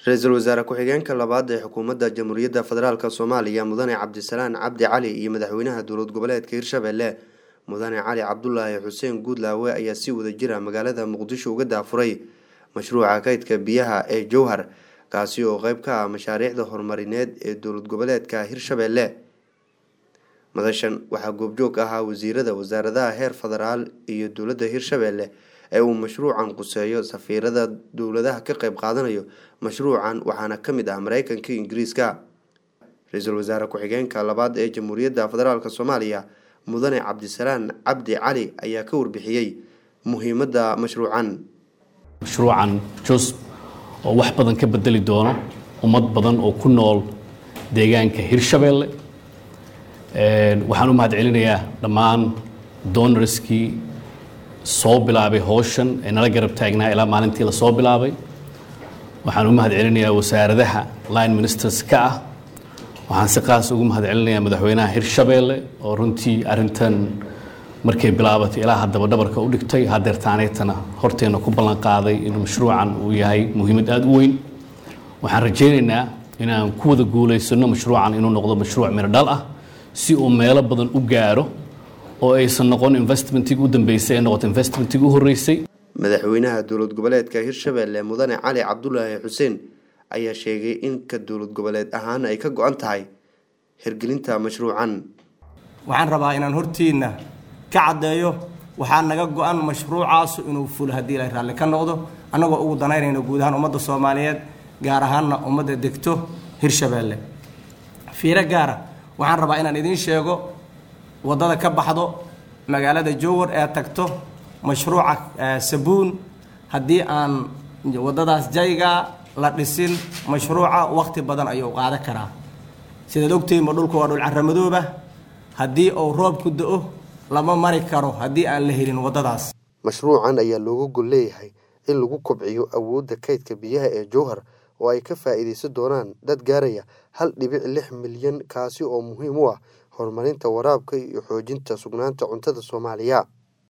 ra-iisul wasaare ku-xigeenka labaad ee xukuumadda jamhuuriyadda federaalk soomaaliya mudane cabdisalaan cabdi cali iyo madaxweynaha dowlad goboleedka hirshabelle mudane cali cabdulaahi xuseen guudlaawe ayaa si wada jira magaalada muqdisho uga daafuray mashruuca kaydka biyaha ee jowhar kaasi oo qeyb ka ah mashaariicda horumarineed ee dowlad goboleedka hirshabelle madashan waxaa goobjoog ahaa wasiirada wasaaradaha heer federaal iyo dowladda hirshabelle ee uu mashruucan quseeyo safiirada dowladaha ka qeyb qaadanayo mashruucan waxaana ka mid ah mareykanka ingiriiska ra-iisul wasaare ku-xigeenka labaad ee jamhuuriyadda federaalk soomaaliya mudane cabdisalaan cabdi cali ayaa ka warbixiyey muhiimadda mashruucan mashruucan jos oo wax badan ka bedeli doono ummad badan oo ku nool deegaanka hirshabelle waxaan u mahad celinayaa dhammaan donorskii soo bilaabay howshan ee nala garab taagnaa ilaa maalintii la soo bilaabay waxaan u mahad celinayaa wasaaradaha line ministers ka ah waxaan si qaas ugu mahad celinayaa madaxweynaha hirshabelle oo runtii arintan markay bilaabatay ilaa haddaba dhabarka u dhigtay hadeertaaneetana horteena ku ballan qaaday inuu mashruucan uu yahay muhiimad aada u weyn waxaan rajaynaynaa inaan ku wada guulaysano mashruucan inuu noqdo mashruuc miro dhal ah si uu meelo badan u gaaro oo aysan noqon investmentig u dambeysay ee noqoto investmentig u horreysay madaxweynaha dowlad goboleedka hirshabelle mudane cali cabdulaahi xuseen ayaa sheegay in ka dowlad goboleed ahaan ay ka go-an tahay hirgelinta mashruucan waxaan rabaa inaan hortiinna ka caddeeyo waxaa naga go-an mashruucaasu inuu fulo haddii la raalli ka noqdo annagoo ugu danaynayno guud ahaan ummadda soomaaliyeed gaar ahaanna ummadda degto hirshabelle fiiro gaara waxaan rabaa inaan idiin sheego waddada ka baxdo magaalada jowar ee tagto mashruuca sabuun haddii aan waddadaas jaygaa la dhisin mashruuca wakhti badan ayuu qaadan karaa sidaad ogtihiinba dhulku waa dhul carramadooba haddii uu roob ku da-o lama mari karo haddii aan la helin waddadaas mashruucan ayaa looga gol leeyahay in lagu kobciyo awoodda kaydka biyaha ee jowhar oo ay ka faa'iidaysan doonaan dad gaaraya hal dhibic lix milyan kaasi oo muhiim u ah horumarinta waraabka iyo xoojinta sugnaanta cuntada soomaaliya